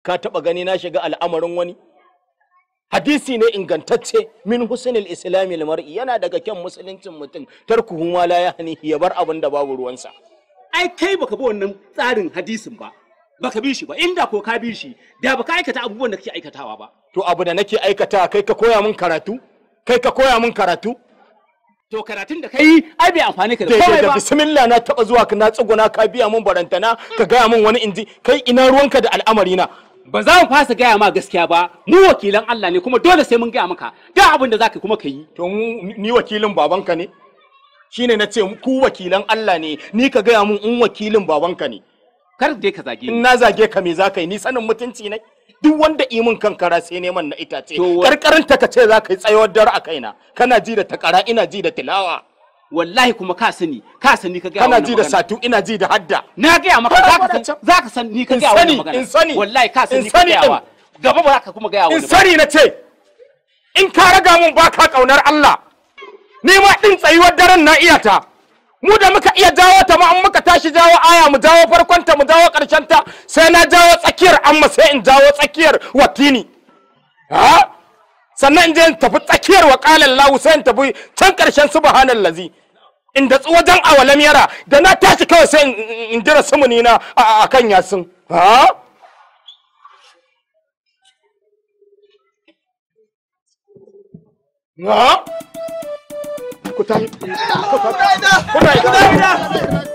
ka taba gani na shiga al'amarin wani hadisi ne ingantacce min husnil islami mar'i yana daga kyan musuluncin mutum tarkuhu ma la yahni ya bar abin da babu ruwansa ai kai baka bi wannan tsarin hadisin ba baka bi shi ba inda ko ka bi shi da baka aikata abubuwan da kake aikatawa ba to abu da nake aikata kai ka koya min karatu kai ka koya min karatu to karatun da kai ai bai amfani ka da daidai komai da ba bismillah na taba zuwa ka na tsuguna ka biya min barantana ka gaya min wani inji kai ina ruwanka da al'amari na ba za mu fasa gaya ma gaskiya ba mu wakilan Allah ne kuma dole sai mun gaya maka da abin da zaka kuma ka yi to mu- ni wakilin babanka ne shine na ce ku wakilan Allah ne ni ka gaya min in wakilin babanka ne kar dai ka zage in ni na zage ka me za ka yi ni sanin mutunci ne duk wanda yi min kankara sai neman na itace To wa- karkarin ta ka ce za ka yi tsayawar dare a kaina kana ji da takara ina ji da tilawa wallahi kuma ka sani ka sani ka gaya kana wannan ji da magana. satu ina ji da hadda na gaya maka Kana zaka faɗa san zaka san ni ka In gaya sani, wannan magana in sani, wallahi ka san in ni ka sani gaya din. wa gaba ba za ka kuma gaya in wani ba sani na ce in ka raga mun ba ka kaunar Allah ni ma din tsayuwar daren na iya ta mu da muka iya jawo ta ma an muka tashi jawo aya mu jawo farkon ta mu jawo karshen ta sai na jawo tsakiyar amma sai in jawo tsakiyar watini ha sannan in je in tafi tsakiyar wa qala Allah sai in tafi can karshen subhanallazi in da wajen awalam yara da na tashi kawai sai in- in in jira sumuni na a a kan yasin ha ha ku tayi ku tayi ku tayi